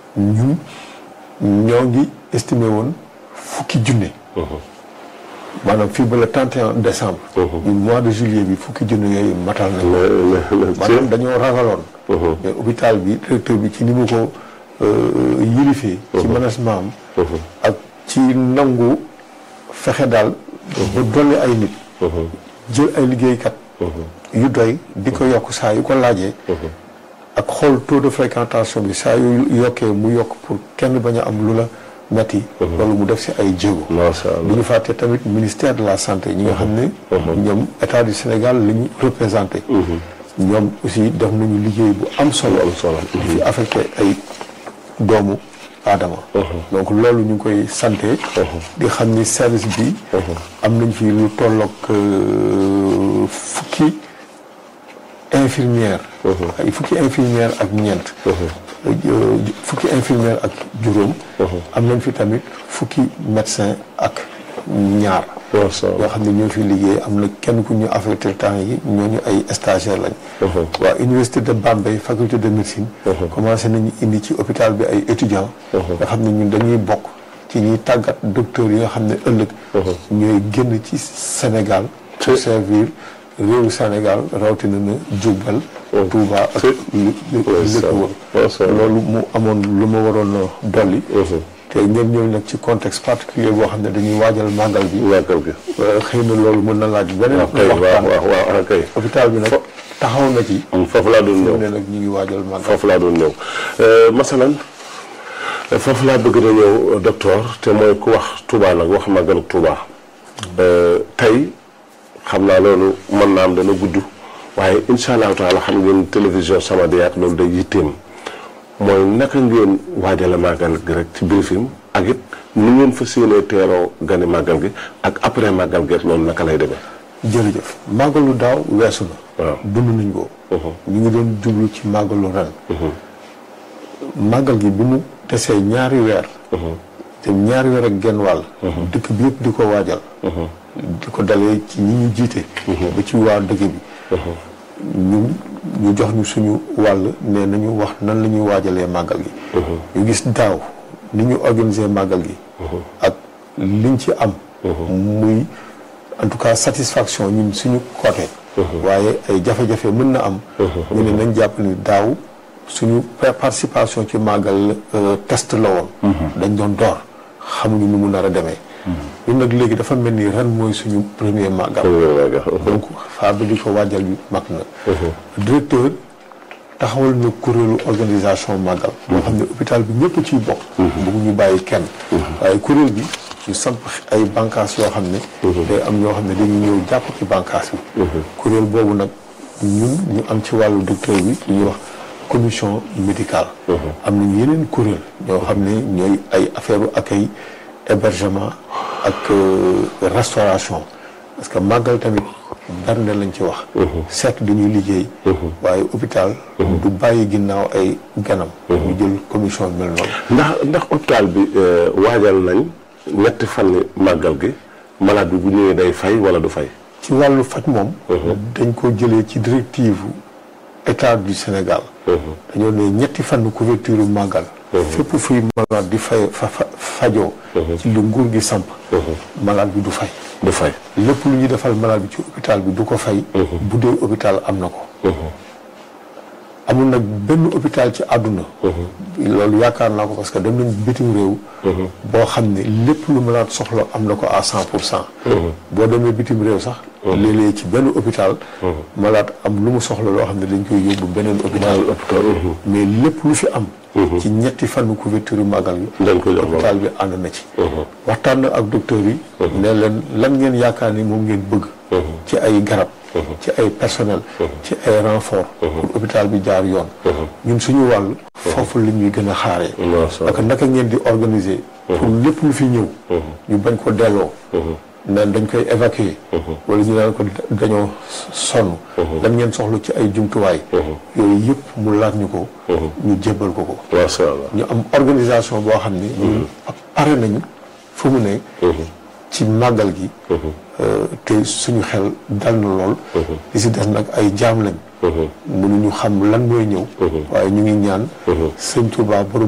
ñun ñoo ngi estimé woon fukki junne maanaam fii ba le 31 décembre ñun mois de juillet bi fukki junne yooyu matal na maanaam dañoo ragaloon mais hôpital bi directeur bi ci ni mu ko yilifee ci management am ak ci nangu fexe daal ba dolli ay nit jël ay liggéeykat yu doy di ko yokk saa yu ko laajee ak xool taux de fréquentation bi saa yu yokkee mu yokk pour kenn bañ a am lu la metti loolu mu def si ay jéego macha allah bu ñu fàtte tamit ministère de la santé ñi nga xam ne ñoom état du Sénégal la ñu représenté ñoom aussi def nañu liggéey bu am solo am solo di fi affecté ay doomu aadama donc loolu ñu ngi koy santé di xam ni service bi am nañ fi lu tolloog fukki infirmière ay fukki infirmière ak ñeent fukki infirmière ak juróom am nañ fi tamit fukki médecin ak ñaar macha yoo allah xam ne ñoo fi liggéey am na kenn ku ñu affecté temps yi ñooñu ay stagiaire lañ waa université de Bambey faculté de médecine commencé nañu indi ci hôpital bi ay étudiants nga xam ne ñun dañuy bokk ci ñuy tàggat docteurs yi nga xam ne ëllëg ñooy génn ci Sénégal pour servir réewu Sénégal rawatina na Diourbel Touba ak li li li ko wër macha allah loolu mu amoon lu ma waroon a dolli te ngeen ñëw nag ci contexte particulier boo xam ne dañuy waajal màggal bi màggal gi xëy na loolu mën na laaj beneen waaw kay waaw waxtaan waaw waaw kay hôpital bi nag taxaw na ci foofu laa doon mu ñëw ne nag ñu ngi waajal màggal foofu laa doon ñëw masalan foofu laa bëgg na ñëw docteur te mooy ku wax Touba nag wax màggalu Touba tey xam naa loolu mën naa am dana gudd waaye incha allahu taala xam ngeen télévision Samadiyat loolu day yitteem mooy naka ngeen waajale màggal gi rek ci briefing ak it ni ngeen fas yéenee teeroo gani màggal gi ak après màggal gi loolu naka lay demee. jërëjëf màggalu daaw weesu na waaw dund nañ ko ñu ngi doon jublu ci màggalu ren màggal gi bi mu desee ñaari weer te ñaari weer ak genn wàll dëkk bi yëpp di ko waajal di ko dalee ci ñi ñu jiite ba ci waa dëkk bi ñun ñu jox ñu suñu wàll ne nañu wax nan la ñuy waajalee màggal gi ñu gis daaw ni ñu organiser màggal gi ak liñ ci am muy en tout cas satisfaction ñun suñu côté waaye ay jafe-jafe mën na am ñu ne nañ jàpp ni daaw suñu participation ci màggal test la woon dañ doon door xamuñu nu mu nar a demee ñun nag léegi dafa mel ni ren mooy suñu premier màggal donc faa bi di ko waajal bi mag na directeur taxawal na kuréelu organisation màggal boo xam ne hôpital bi ñëpp ciy bokk bëggu ñu bàyyi kenn waaye kuréel bi ñu samp ay bànqaas yoo xam ne day am ñoo xam ne dañu ñëw jàpp ci bànqaas bi kuréel boobu nag ñun ñu am ci wàllu docteur bi lu ñuy wax commission médicale am nañu yeneen kuréel ñoo xam ne ñooy ay affaire u accueil hébergement ak restauration parce que màggal tamit bernde lañ ci wax certes dañuy liggéey waaye hôpital du bàyyi ginnaaw ay ganam ñu jël commission bi mel noonu ndax ndax hôpital bi waajal nañ ñetti fan màggal gi malade bi bu ñëwee day fay wala du fay ci wàllu faj moom dañ ko jëlee ci directive état du Sénégal dañoo ne ñetti fan couverture màggal fépp fuy malade di fay fa fajoo ci lu nguur gi samp malade bi du fay du fay lépp lu ñuy defal malade bi ci hôpital bi du ko fay bu dee hôpital am na ko amul nag benn hôpital ci àdduna loolu yaakaar naa ko parce que dem nañ bitim réew boo xam ne lépp lu malade soxla am na ko à cent pour cent boo demee bitim réew sax léeg-léeg ci benn hôpital malade am lu mu soxla loo xam ne dañ koy yóbbu beneen hôpital mais lépp lu fi am ci ñetti fànn couverture màggal gi dañ ko jox hôpital bi ànd na ci waxtaan na ak docteur yi ne leen lan ngeen yaakaar ni moom ngeen bëgg ci ay garab ci ay personnel ci ay renfort pour hôpital bi jaar yoon ñun suñu wàll foofu la ñuy gën a xaaree parce que naka ngeen di organiser pour lépp lu fi ñëw ñu bañ ko delloo naan dañ koy évacuer wala ñu naan ko dañoo sonn lan ngeen soxla ci ay jumtuwaay yooyu yëpp mu laaj ñu ko ñu jébbal ko ko macha allah ñu am organisation boo xam ni ñun pare nañu fu mu ne ci màggal gi te suñu xel dal na lool li si des nag ay jaam lañ mënuñu xam lan mooy ñëw waaye ñu ngi ñaan sëñ Touba borom